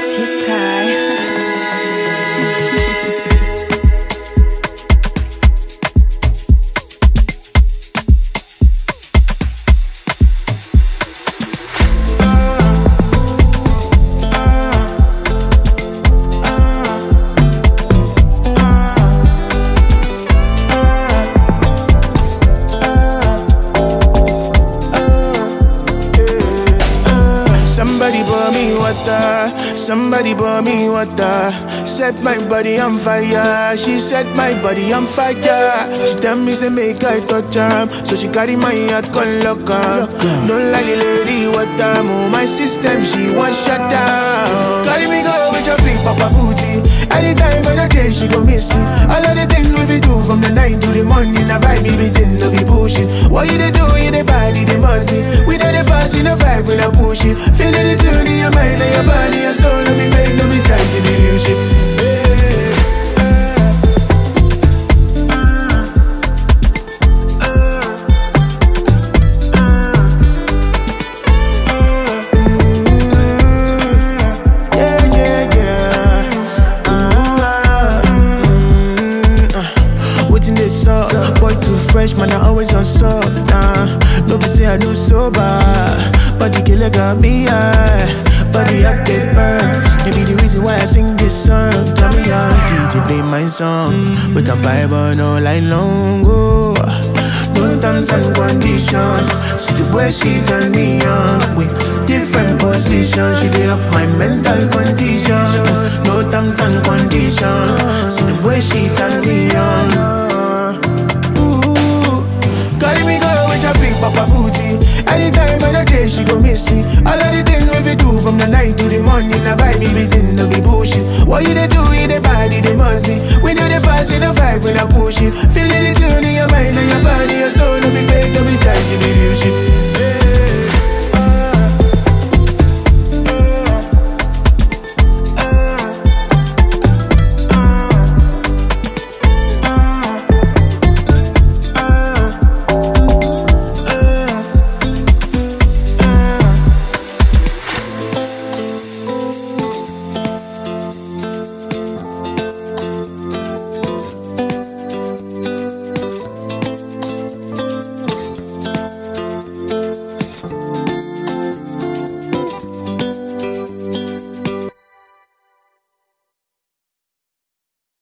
Tit tie. Somebody pour me water, somebody pour me water. Set my body on fire, she set my body on fire. She tell me to make I touch her, so she carry my heart con locker. Don't like the lady water, move my system, she want shut down. Carry me go with your big papa booty. Anytime on the day she gon' miss me. All of the things we fi do from the night to the morning, I vibe me between no be bullshit. What you dey do in the body, they must be. We know the fast in the vibe when I push it. Feeling it tune in your mind and your body and soul. No be fake, no be trying to be real shit. Yeah, yeah, yeah. Ah, mm, ah. Waiting this up, boy too fresh, man. I always on soft. Nah, no be say I do sober, but the killer got me high. Body I get burned. Maybe the reason why I sing this song. Tell me how DJ play my song. We can vibe on all night long. Oh. No terms and conditions. See the way she turn me on with different positions. She dey up my mental condition. No terms and conditions. See the way she turn me on